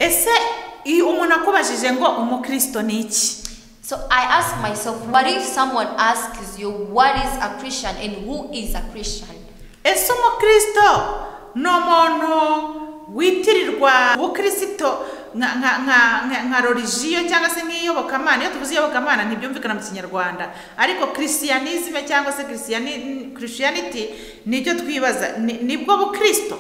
ese iyo umuntu akubajije ngo umukristo ni iki So I ask myself, what if someone asks you, what is a Christian and who is a Christian? ese umukristo ni umuntu witirirwa ubukristo nka- nka- nka- nka- nka rorijiyo cyangwa se nk'iyobokamana iyo tuvuze iyobokamana ntibyumvikana mu kinyarwanda ariko kirisiyanizime cyangwa se kirisiyaniti nibyo twibaza ni- nibwo bukristo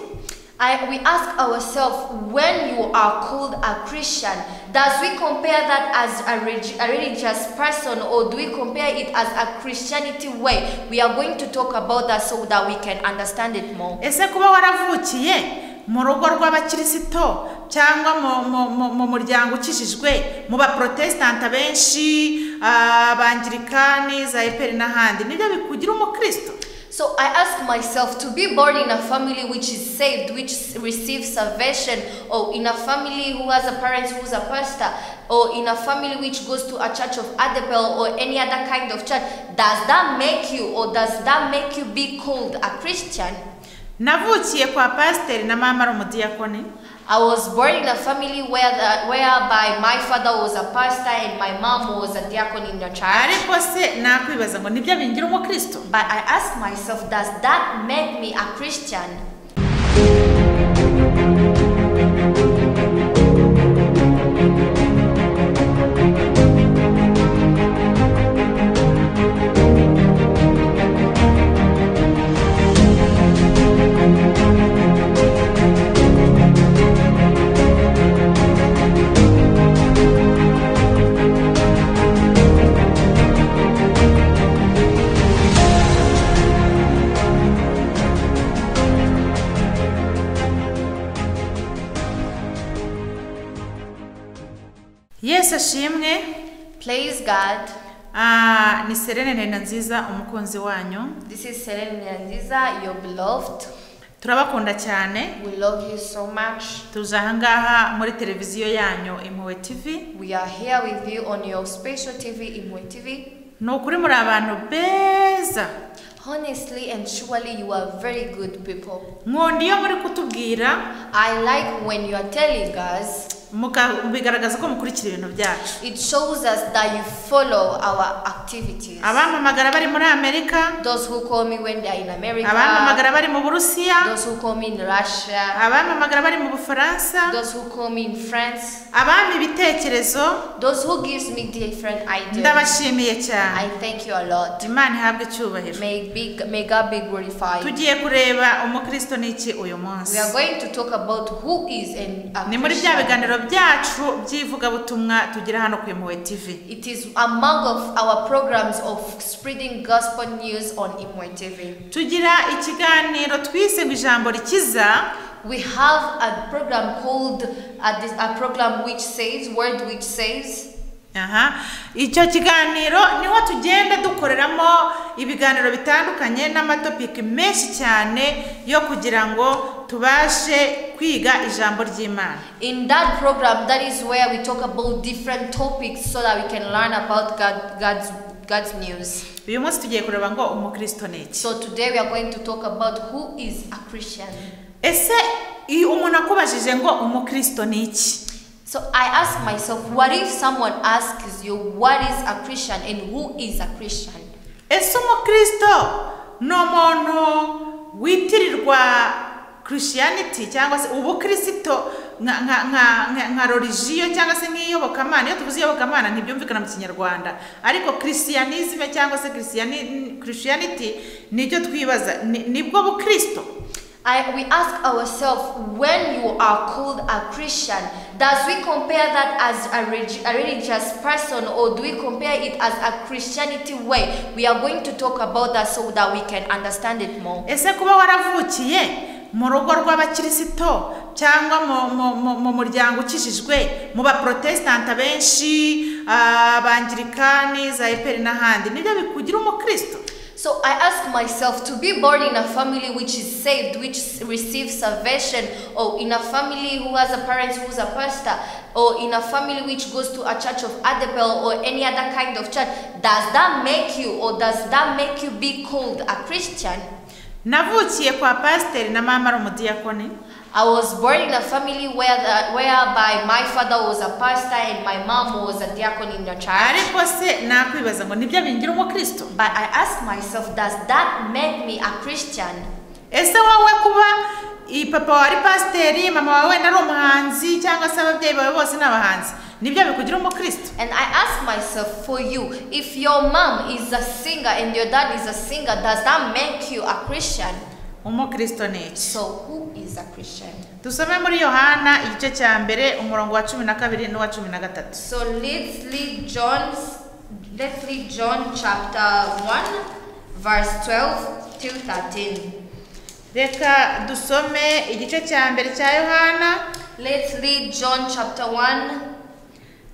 I, we ask ourselves, when you are called a Christian, does we compare that as a, relig- a religious person or do we compare it as a Christianity way? We are going to talk about that so that we can understand it more. ese kuba waravukiye mu rugo rw'abakirisito cyangwa mu- mu- mu- mu muryango ukijijwe mu baporotesitanti benshi abangirikani za eperi n'ahandi nibyo bikugira umukristo So I ask myself to be born in a family which is saved, which s- receives salvation, or in a family who has a parent who's a pastor, or in a family which goes to a church of Adabel or any other kind of church, does that make you or does that make you be called a Christian? navukiye kwa pasiteri na mama ari umudiyakoni I was born in a family where the, whereby my father was a pastor and my mom was a diacon in the church. ariko se nakwibaza ngo nibyo bingira umukristo But I ask myself, does that make me a Christian? yesu ashimwe Praise God. Ah, ni serene ntenda nziza umukunzi wanyu This is Selene Nyandiza, your beloved. turabakunda cyane We love you so much. tuje ahangaha muri televiziyo yanyu impuhwe tivi We are here with you on your special TV, Imwe TV. ni ukuri muri abantu beza Honestly and surely, you are very good people. nkunda iyo muri kutubwira I like when you are telling us, muka- bigaragaza ko mukurikira ibintu byacu it shows us that you follow our activities. abampamagara bari muri amerika Those who call me when they are in America, abampamagara bari mu burusiya those who call me in Russia, abampamagara bari mu bufaransa those who call me in France, abampa ibitekerezo those who gives me different ideas. ndabashimiye cyane I thank you a lot. imana ihabwe icyubahiro May, be, may God be glorified. tugiye kureba umukristo ni iki uyu We munsi are going to talk about who is an a ni muri bya Christian. biganiro byacu by'ivugabutumwa tugira hano ku impuhwe tivi It is among of our programs of spreading gospel news on Imwe TV. tugira ikiganiro twise ngo ijambo rikiza We have a program called a, dis- a program which says word which says. aha icyo kiganiro niho tugenda dukoreramo ibiganiro bitandukanye n'amatopiki menshi cyane yo kugira ngo tubashe kwiga ijambo ry'imana In that program, that is where we talk about different topics so that we can learn about God, God's God's news. uyu munsi tugiye kureba ngo umukristo ni iki So today we are going to talk about who is a Christian. ese iyo umuntu akubajije ngo umukristo ni iki So I ask myself, what if someone asks you, what is a Christian and who is a Christian? ese umukristo ni umuntu witirirwa kirisiyaniti cyangwa se ubukristo nka- nka- nka nka- nka rorijiyo cyangwa se nk'iyobokamana iyo tuvuze iyobokamana ntibyumvikana mu kinyarwanda ariko kirisiyanizime cyangwa se kirisiyaniti nibyo twibaza ni- nibwo bukristo I, we ask ourselves, when you are called a Christian, does we compare that as a, relig- a religious person or do we compare it as a Christianity way? We are going to talk about that so that we can understand it more. ese kuba waravukiye mu rugo rw'abakirisito cyangwa mu- mu- mu- mu muryango ukijijwe mu baporotesitanti benshi abangirikani za eperi n'ahandi nibyo bikugira umukristo So I ask myself to be born in a family which is saved, which s- receives salvation, or in a family who has a parent who's a pastor, or in a family which goes to a church of Adabel or any other kind of church, does that make you or does that make you be called a Christian? navukiye kwa pasiteri na mama ari umudiyakoni I was born in a family where the, whereby my father was a pastor and my mom was a deacon in the church. ariko se nakwibaza ngo nibyo bingira umukristo But I asked myself, does that make me a Christian? ese wowe kuba i- papa wawe ari pasiteri mama wawe wenda ari umuhanzi cyangwa se ababyeyi bawe bose ni abahanzi nibyo bikugira umukristo And I ask myself for you, if your mom is a singer and your dad is a singer, does that make you a Christian? umukristo ni iki So who is a Christian? dusome muri yohana igice cya mbere umurongo wa cumi na kabiri n'uwa cumi na gatatu So let's read John's let's read John chapter 1 verse 12 till 13. reka dusome igice cya mbere cya yohana Let's read John chapter 1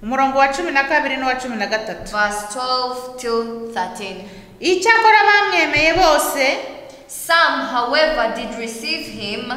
umurongo wa cumi na kabiri n'uwa cumi na gatatu verse 12 till 13. icyakora bamwemeye bose Some however did receive him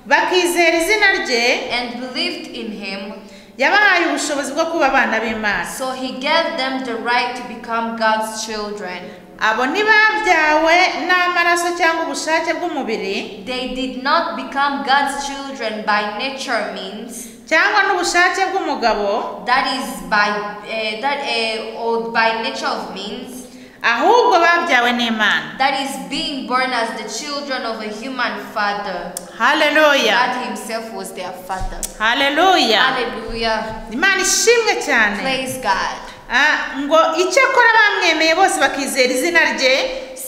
bakizera izina rye and believed in him. yabahaye ubushobozi bwo kuba abana b'imana So he gave them the right to become God's children. abo ntibabyawe n'amaraso cyangwa ubushake bw'umubiri They did not become God's children by nature means cyangwa n'ubushake bw'umugabo that is by uh, that uh, or by nature of means ahubwo babyawe n'imana that is being born as the children of a human father. haleluya God Himself was their father. haleluya Hallelujah. imana ishimwe cyane Praise God. Ah, ngo icyakora bamwemeye bose bakizera izina rye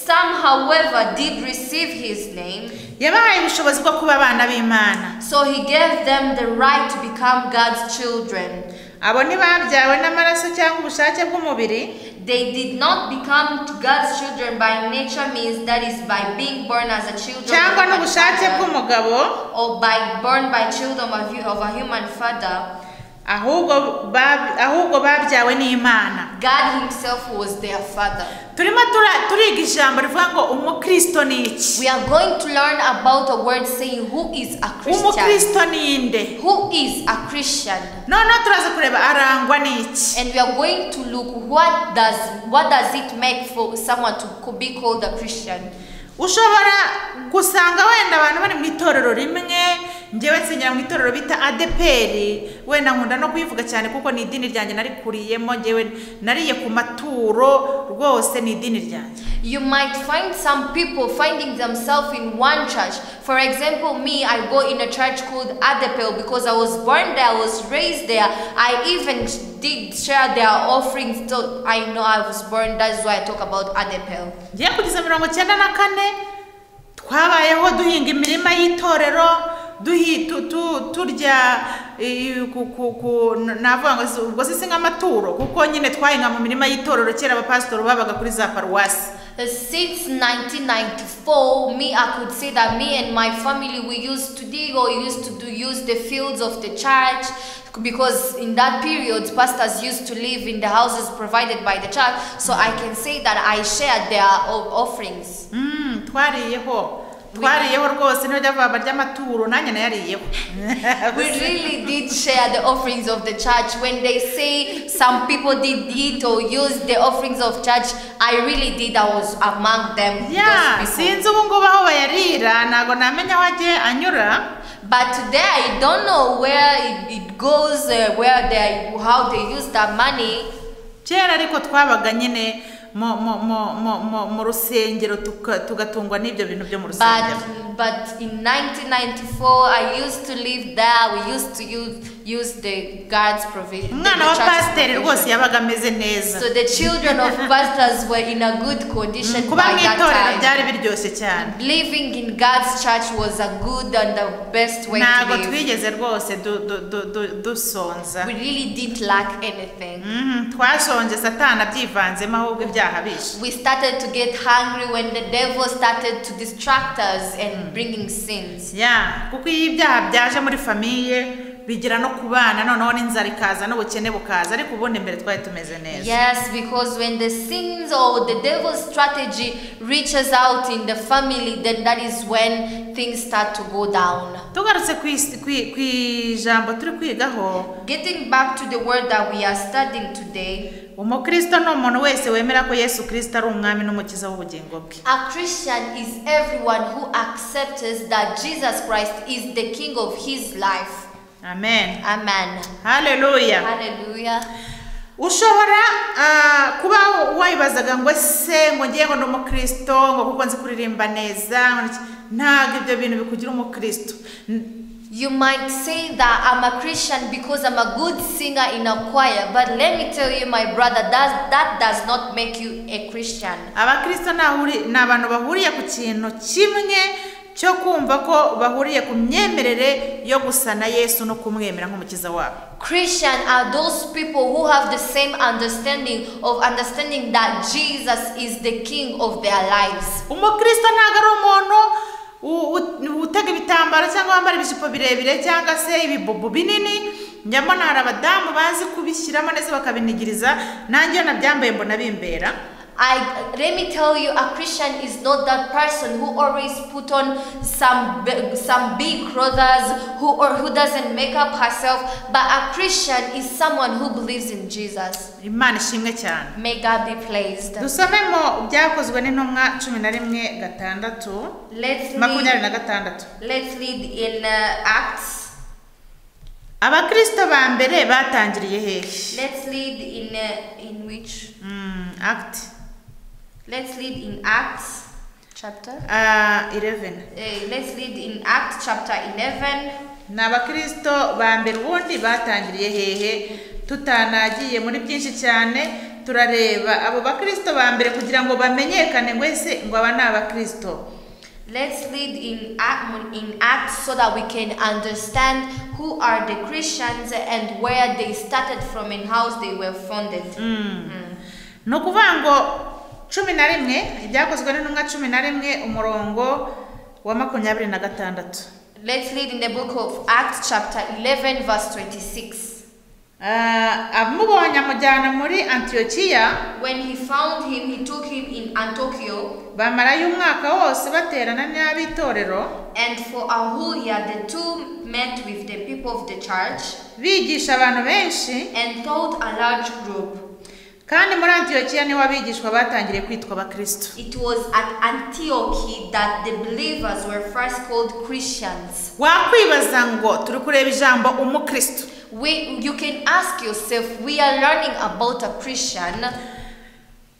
Some, however, did receive His name, yabahaye ubushobozi bwo kuba abana b'imana so He gave them the right to become God's children. abo ntibabyawe n'amaraso cyangwa ubushake bw'umubiri They did not become God's children by nature means that is by being born as a children cyangwa of a n'ubushake father, bw'umugabo or by born by children of, hu- of a human father. ahubwo bab- ahubwo babyawe n'imana God Himself was their father. turimo tura- turiga ijambo rivuga ngo umukristo ni iki We are going to learn about a word saying who is a Christian. umukristo ni inde Who is a Christian? noneho turaza kureba arangwa n'iki And we are going to look what does what does it make for someone to co- be called a Christian. ushobora gusanga wenda abantu bari mu itorero rimwe njyewe nsengera mu itorero bita adeperi wenda nkunda no kuyivuga cyane kuko ni idini ryanjye narikuriyemo njyewe nariye ku maturo rwose ni idini ryanjye You might find some people finding themselves in one church. For example, me, I go in a church called Adepel because I was born there, I was raised there. I even did share their offerings, so I know I was born. That's why I talk about Adepel. ngiye kugeza mirongo icyenda na kane twabayeho duhinga imirima y'itorero duhi- tu- tu- turya eh, ku- ku- ku- navuga ngo si- ubwo si si nk'amaturo kuko nyine twahinga mu mirima y'itorero kera abapasitori babaga kuri za paruwasi Uh, Since 1994, me, I could say that me and my family we used to dig or used to do use the fields of the church because in that period pastors used to live in the houses provided by the church. So I can say that I shared their o- offerings. Mm, twariyeho twariyeho rwose ntibajya bavuga barya amaturo nanjye nayariyeho We really did share the offerings of the church. When they say some people did eat or use the offerings of church, I really did. I was among them. ya those people. sinzi ubu ngubu aho bayarira ntabwo namenya aho agiye anyura But today I don't know where it, it goes, uh, where they, how they use that money. kera ariko twabaga nyine mu- mu- mu- mu- mu- mu rusengero tuka- tugatungwa n'ibyo bintu byo mu rusengero But but in 1994 I used to live there. We used to use use the God's provision. the- umwana the wa church's pasiteri rwose provision. yabaga ameze neza So the children of pastors were in a good condition kuba by mu itorero that time. byari biryoshye cyane Living in God's church was a good and the best way to ntabwo live. twigeze rwose du- du- du- du- dusonza We really didn't lack anything. Mhm, twashonje satana abyivanzemo ahubwo ibyaha bishe We started to get hungry when the devil started to distract us and bringing sins. ya kuko iyo ibyaha byaje muri famiye bigera no ku bana noneho n'inzara ikaza n'ubukene bukaza ariko ubundi mbere twari tumeze neza Yes, because when the sins or the devil's strategy reaches out in the family, then that is when things start to go down. tugarutse ku isi- ku- ku ijambo turi kwigaho Getting back to the word that we are studying today, umukristo ni umuntu wese wemera ko yesu kirisito ari umwami n'umukiza w'ubugingo bwe a Christian is everyone who accepts that Jesus Christ is the king of his life. amen Amen. haleluya Hallelujah. ushobora ah, kuba wayibazaga ngo ese ngo ngiye ngo ndi umukristo ngo kuko nzi kuririmba neza ngo ni iki." ntabwo ibyo bintu bikugira umukristo N- You might say that I'm a Christian because I'm a good singer in a choir, but let me tell you, my brother, that, that does not make you a Christian. abakristo ni ahuri- ni abantu bahuriye ku kintu kimwe cyo kumva ko bahuriye ku myemerere yo gusa na yesu no kumwemera nk'umukiza wabo Christian are those people who have the same understanding of understanding that Jesus is the king of their lives. umukristo ntabwo ari umuntu u- u- utega ibitambaro cyangwa wambara ibijipo birebire cyangwa se ibibubu binini njya mbona hari abadamu bazi kubishyiramo ndetse bakabinigiriza nanjye iyo nabyambaye mbona bimbera I let me tell you a Christian is not that person who always put on some b- some big clothes who or who doesn't make up herself but a Christian is someone who believes in Jesus. imana ishimwe cyane May God be pleased. dusome mu byakozwe n'intumwa cumi na rimwe gatandatu Let's makumyabiri lead, na gatandatu let's lead in uh, Acts. abakristo ba mbere batangiriye hehe Let's lead in uh, in which Mm, act Let's lead in Acts chapter. ah, 11 eh, let's lead in Acts chapter 11. ni abakristo ba mbere ubundi batangiriye hehe tutanagiye muri byinshi cyane turareba abo bakristo ba mbere kugira ngo bamenyekane ngo ese ngo aba ni abakristo Let's lead in Act, in Acts so that we can understand who are the Christians and where they started from and how they were founded. Mm. ni ukuvuga ngo cumi na rimwe ibyakozwe n'intumwa cumi na rimwe umurongo wa makumyabiri na gatandatu Let's lead in the book of Acts chapter 11 verse 26. Ah, abamubonye amujyana muri antiyokiya When he found him, he took him in Antioch, bamarayo umwaka wose baterana n'ab'itorero and for a whole year the two met with the people of the church bigisha abantu benshi and taught a large group. kandi muri antiyokiya niho abigishwa batangiriye kwitwa abakristo It was at Antioch that the believers were first called Christians. wakwibaza ngo turi kureba ijambo umukristo We, you can ask yourself, we are learning about a Christian.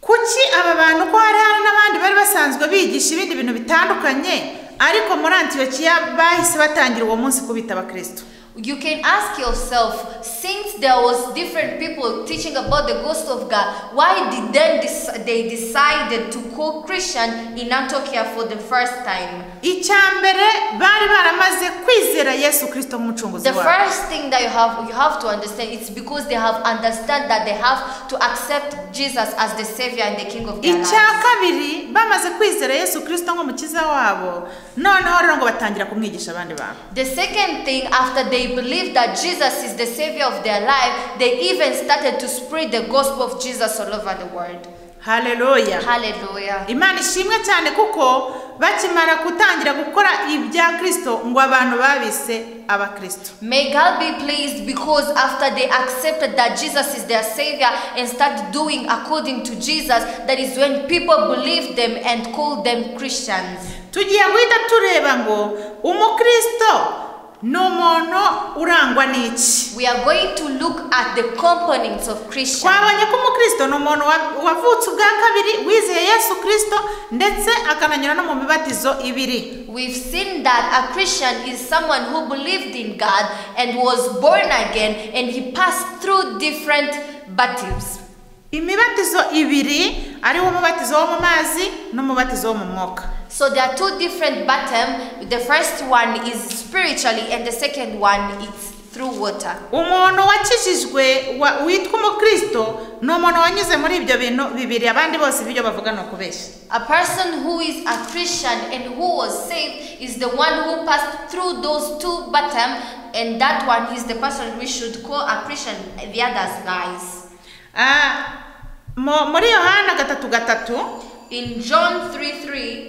kuki aba bantu ko hari hari n'abandi bari basanzwe bigisha ibindi bintu bitandukanye ariko muri antiyokiya bahise batangira uwo munsi kubita abakristo You can ask yourself, since there was different people teaching about the ghost of God, why did then dec- they decided to call Christian in Antioch for the first time? icya mbere bari baramaze kwizera yesu kirisito nk'umucunguzi The wabo first thing that you have you have to understand it's because they have understand that they have to accept Jesus as the savior and the king of their lives. icya kabiri bamaze kwizera yesu kirisito nk'umukiza wabo noneho rero ngo batangira kumwigisha abandi bantu The second thing, after they believed that Jesus is the savior of their life, they even started to spread the gospel of Jesus all over the world. haleluya Hallelujah. imana ishimwe cyane kuko bakimara gutangira gukora ibya kirisito ngo abantu babise abakristo May God be pleased because after they accepted that Jesus is their savior and started doing according to Jesus, that is when people believed them and called them Christians. tugiye guhita tureba ngo umukristo ni umuntu urangwa n'iki We are going to look at the components of Christian. twabonye ko umukristo ni umuntu wa- wavutse ubwa kabiri wizeye yesu kirisito ndetse akananyura no mu mibatizo ibiri We've seen that a Christian is someone who believed in God and was born again and he passed through different baptisms. imibatizo ibiri ariwo umubatizo wo mu mazi n'umubatizo wo mu mwuka So there are two different baptisms. The first one is spiritually and the second one is through water. umuntu wakijijwe wa- witwa umukristo ni umuntu wanyuze muri ibyo bintu bibiri abandi bose ibyo bavuga ni ukubeshya A person who is a Christian and who was saved is the one who passed through those two bottom, and that one is the person we should call a Christian, the others lies. Ah, mu- muri yohana gatatu gatatu In John 3 3,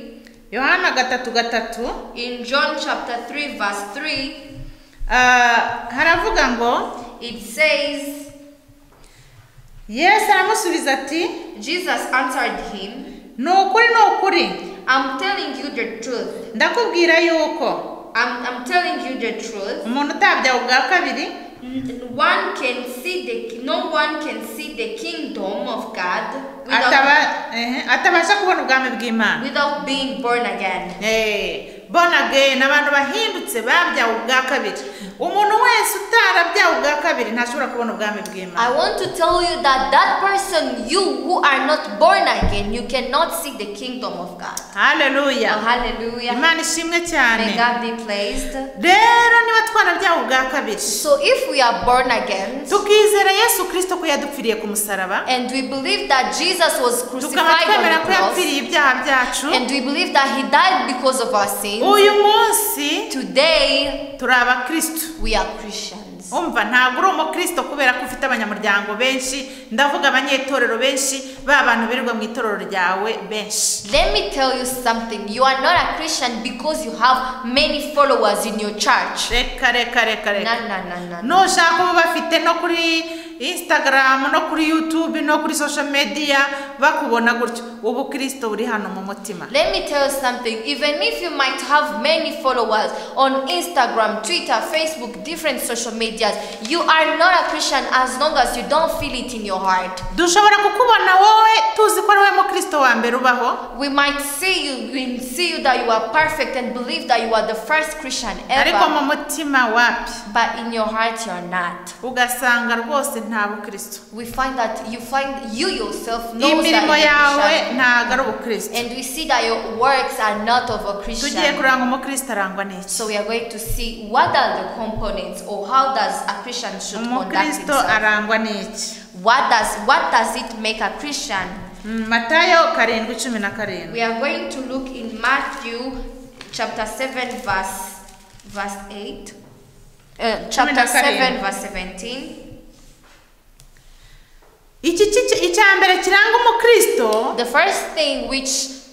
yohana gatatu gatatu in John chapter 3, verse 3, ah, haravuga ngo it says, yesu aramusubiza ati Jesus answered him, ni ukuri ni ukuri I'm telling you the truth. ndakubwira yuko I'm, I'm telling you the truth. umuntu utabyawe ubwa kabiri N- One can see the no one can see the kingdom of God ataba, without, ehe, atabasha kubona ubwami bw'imana without being born again. Eh, born again abantu bahindutse babyawe ubwa kabiri umuntu wese utarabyawe ubwa kabiri ntashobora kubona ubwami bw'imana I want to tell you that that person, you who are not born again, you cannot see the kingdom of God. haleluya Oh, hallelujah. imana ishimwe cyane May God be praised. rero niba twarabyawe ubwa kabiri So if we are born again tukizera yesu kirisito ko yadupfiriye ku musaraba and we believe that Jesus was tukaba crucified on twemera the ko cross yapfiriye ibyaha byacu and we believe that he died because of our sins, uyu munsi today turi abakristo we are Christians. umva ntabwo uri umukristo kubera ko ufite abanyamuryango benshi ndavuga abanyetorero benshi ba bantu birirwa mu itorero ryawe benshi Let me tell you something. You are not a Christian because you have many followers in your church. reka reka reka No, reka no, no, no, no. nushaka uba bafite no kuri instagram no kuri youtube no kuri social media bakubona gutyo ubukristo buri hano mu mutima Let me tell you something. Even if you might have many followers on Instagram, Twitter, Facebook, different social medias, you are not a Christian as long as you don't feel it in your heart. dushobora kukubona wowe tuzi ko ari wowe mukristo wa mbere ubaho We might see you, we see you that you are perfect and believe that you are the first Christian ariko mu ever, mutima wapi but in your heart you are not. ugasanga rwose nta bukristo We find that you find you yourself knows that imirimo you're a yawe Christian. ntago ari ubukristo And we see that your works are not of a tugiye Christian. kuranga umukristo arangwa n'iki So we are going to see what are the components or how does a Christian should conduct umukristo himself. arangwa n'iki What does what does it make a Christian? Mm, matayo karindwi cumi na karindwi We are going to look in Matthew chapter 7 verse verse 8. Uh, chapter Kumi na karindwi. 7 verse 17. iki ki- icya mbere kiranga umukristo The first thing which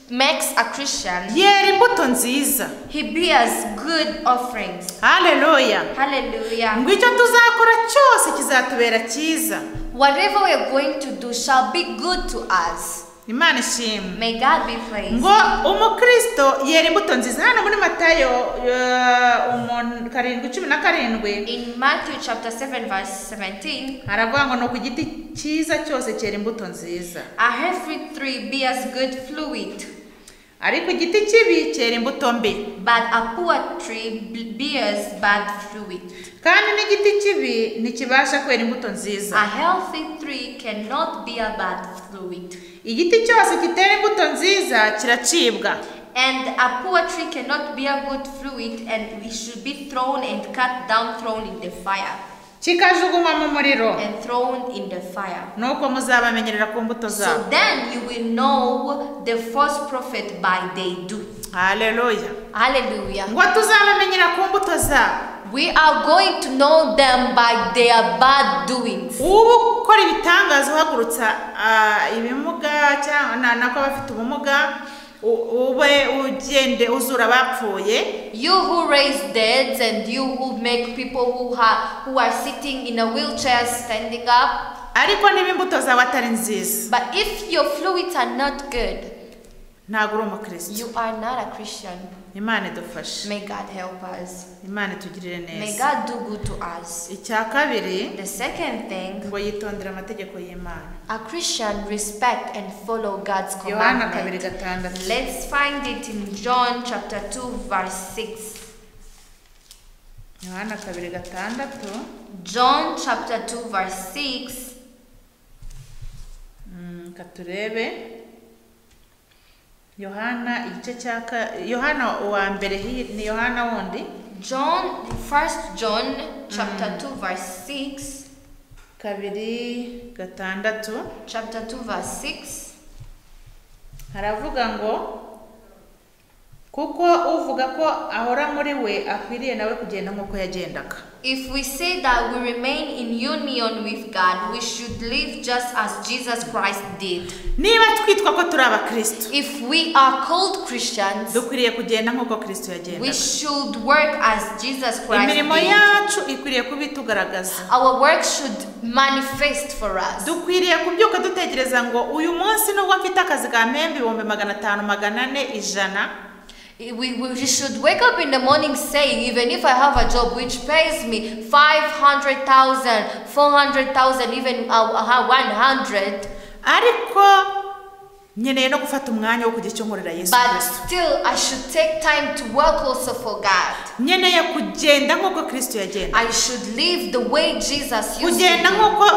makes a Christian, yera imbuto nziza he bears good offerings. haleluya Hallelujah. ngo icyo tuzakora cyose kizatubera cyiza Whatever we are going to do shall be good to us. imana ishimwe May God be praised. ngo umukristo yera imbuto nziza hano muri matayo eh, umun- karindwi cumi na karindwi In Matthew chapter 7, verse 17, haravuga ngo ni ku giti cyiza cyose cyera imbuto nziza a healthy tree bears good fluid, ariko igiti kibi cyera imbuto mbi but a poor tree b- bears bad fluid. kandi n'igiti kibi ntikibasha kwera imbuto nziza A healthy tree cannot bear bad fluid, igiti cyose kitera imbuto nziza kiracibwa and a poor tree cannot bear good fluid, and we should be thrown and cut down, thrown in the fire, kikajugunywa mu muriro and thrown in the fire. nuko muzabamenyerera ku mbuto zabo So then you will know the false prophet by they do. haleluya Hallelujah. ngo tuzabamenyera ku mbuto zabo We are going to know them by their bad doings. uba ukora ibitangaza uhagurutsa ah, ibimuga cyangwa na- nako abafite ubumuga u- ube ugende uzura abapfuye You who raise dead and you who make people who are who are sitting in a wheelchair standing up. ariko niba imbuto zawe atari nziza But if your fluids are not good, ntabwo uri umukristo you are not a Christian. imana idufashe May God help us. imana itugirire May neza God do good to us. icya kabiri The second thing, ngo yitondere amategeko y'imana a Christian respect and follow God's yohana kabiri commandment. gatandatu Let's find it in John chapter 2 verse 6. yohana kabiri gatandatu John chapter 2 verse 6. Mm, katurebe yohana igice cya ka- yohana uwa mbere hi- ni yohana wundi John, First John chapter 2 verse 6, kabiri gatandatu chapter 2 verse 6, haravuga ngo kuko uvuga ko ahora muri we akwiriye nawe kugenda nk'uko yagendaga if we say that we remain in union with God, we should live just as Jesus Christ did. niba twitwa ko turi abakristo If we are called Christians, dukwiriye kugenda nk'uko kristo we yagendaga should work as Jesus Christ imirimo did. yacu ikwiriye kuba itugaragaza Our work should manifest for us. dukwiriye kubyuka dutekereza ngo uyu munsi nubwo mfite akazi ka mpembe ibihumbi magana atanu magana ane ijana We, we should wake up in the morning saying, even if I have a job which pays me 500,000, 400,000, even uh, uh, 100, ariko nkeneye no gufata umwanya wo kujya icyo nkorera yesu but kirisito still I should take time to work also for God. nkeneye kugenda nk'uko kristo yagenda I should live the way Jesus used kugenda to nk'uko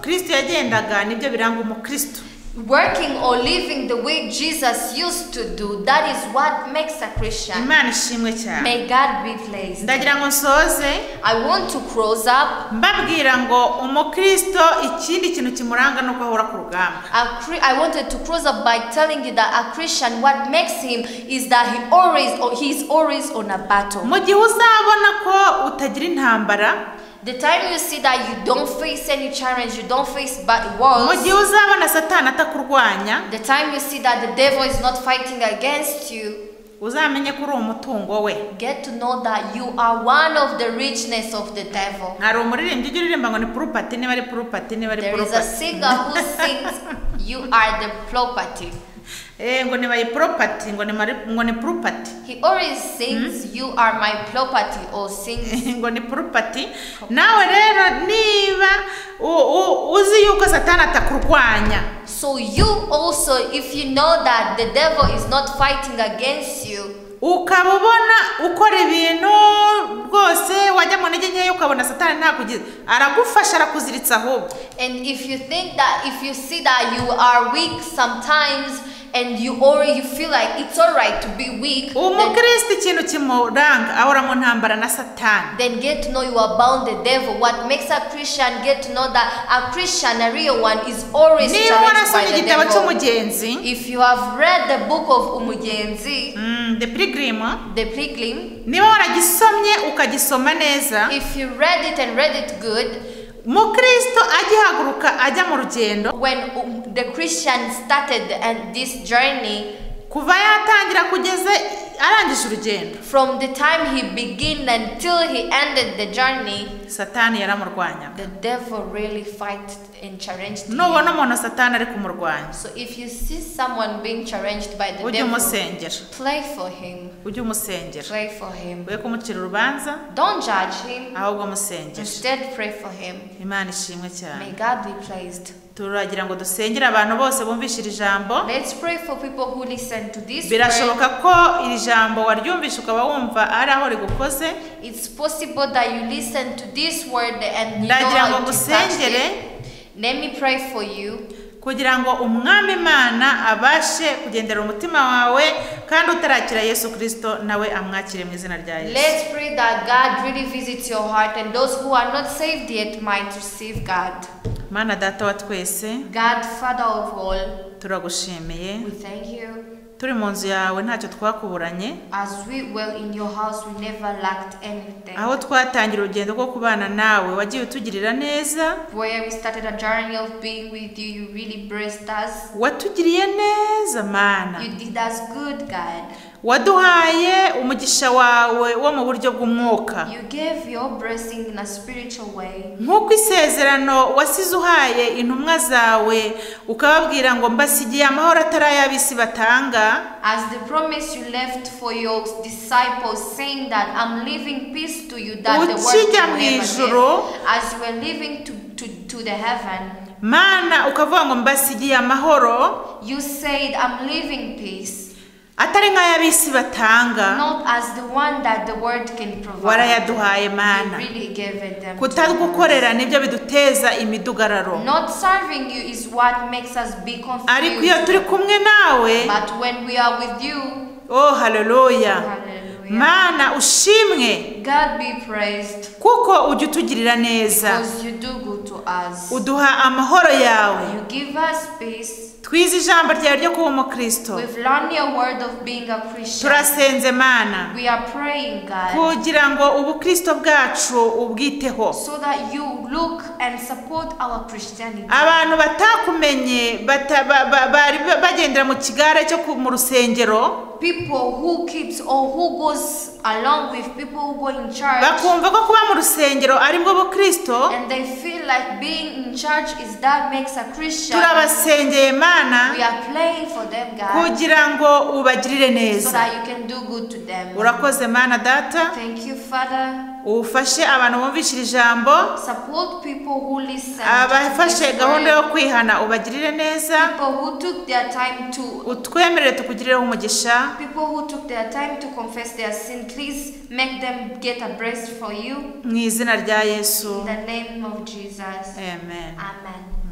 kristo yagendaga nibyo biranga umukristo do. Working or living the way Jesus used to do, that is what makes a Christian. imana ishimwe cyane May God be pleased. ndagira ngo nsoze I want to close up. mbabwira ngo umukristo ikindi kintu kimuranga ni uko ahora ku rugamba A Chri- I wanted to close up by telling you that a Christian, what makes him is that he always or he is always on a battle. mu gihe uzabona ko utagira intambara The time you see that you don't face any challenge, you don't face bad mu walls. gihe uzabona satani atakurwanya The time you see that the devil is not fighting against you, uzamenye ko uri umutungo we get to know that you are one of the richness of the devil. hari umuririmbyi ujya uririmba ngo ni purupati niba ari purupati niba ari There is a purupati singer who sings, "You are the property." Eh, ngo nibaye purupati ngo ni mari- ngo ni purupati He always sings, "You are my property," or sings. ngo ni purupati nawe rero niba u- u- uzi yuko satani atakurwanya So you also, if you know that the devil is not fighting against you, ukaba ubona ukora ibintu rwose wajya mu ntege nkeya ukabona satani ntakugize aragufasha arakuziritsa ahubwo and if you think that if you see that you are weak sometimes, and you already you feel like it's alright to be weak, then, umukristo ikintu kimuranga ahora mu ntambara na satani then get to know you are bound the devil. What makes a Christian get to know that a Christian, a real one, is always niba challenged by warasomye the igitabo devil. cy'umugenzi If you have read the book of Umugenzi, Mm, the pilgrim the Pilgrim, niba waragisomye ukagisoma neza if you read it and read it good, mukristo agihaguruka ajya mu rugendo when um, the Christian started and this journey, kuva yatangira kugeza arangije urugendo from the time he began until he ended the journey, satani yaramurwanyaga the devil really fight and challenged him. nubona umuntu satani ari kumurwanya So if you see someone being challenged by the ujye devil, umusengera play for him. ujye umusengera Pray for him. we kumucira urubanza Don't judge him. ahubwo musengera Instead, pray for him. imana ishimwe cyane May God be pleased. turagira ngo dusengere abantu bose bumvishe iri jambo Let's pray for people who listen to this. prayer. birashoboka ko iri jambo waryumvishe ukaba wumva ari aho rigukoze It's possible that you listen to this word and you know Ndagira how ngo it is touched musengere. you. Let me pray for you. kugira ngo umwami imana abashe kugendera umutima wawe kandi utarakira yesu kirisito nawe amwakire mu izina rya yesu Let's pray that God really visits your heart and those who are not saved yet might receive God. mana data wa twese God, Father of all, turagushimiye we thank you. turi mu nzu yawe ntacyo twakuburanye As we were in your house, we never lacked anything. aho twatangira urugendo rwo kubana nawe wagiye utugirira neza Where we started a journey of being with you, you really blessed us. watugiriye neza mana You did us good, God. waduhaye umugisha wawe wo mu buryo bw'umwuka You gave your blessing in a spiritual way. nk'uko isezerano wasize uhaye intumwa zawe ukababwira ngo mbasigiye amahoro atari ay'ab'isi batanga As the promise you left for your disciples, saying that I'm leaving peace to you, that the world Ukijya will mu never ijuru, give. As you were leaving to, to, to the heaven, mana ukavuga ngo mbasigiye amahoro you said, I'm leaving peace, atari nk'ay'ab'isi batanga not as the one that the world can provide. warayaduhaye You mana really gave it them. to us. kutagukorera nibyo biduteza imidugararo Not serving you is what makes us be ariko iyo turi confused. kumwe nawe But when we are with you, oh haleluya hallelujah. Hallelujah. mana ushimwe God be praised kuko ujya utugirira neza because you do good to us. uduha amahoro yawe You give us peace. twize ijambo ryawe ryo kuba umukristo We've learned your word of being a Christian. turasenze mana We are praying, God, kugira ngo ubukristo bwacu ubwiteho so that you look and support our Christianity. abantu batakumenye bata- ba- ba- bari bagendera mu kigare cyo ku- mu rusengero People who keeps or who goes along with people who go in church bakumva ko kuba mu rusengero ari bwo bukristo and they feel like being in church is that makes a Christian. turabasengeye We mana are praying for them, God, kugira ngo ubagirire so neza that you can do good to them. urakoze mana data Thank you, Father. ufashe abantu bumvishira ijambo Support people who listen. to abafashe this gahunda word. yo kwihana ubagirire neza People who took their time to utwemerere tukugirireho umugisha people who took their time to confess their sin, please make them get a breast for you. mu izina rya In yesu the name of Jesus. amen Amen.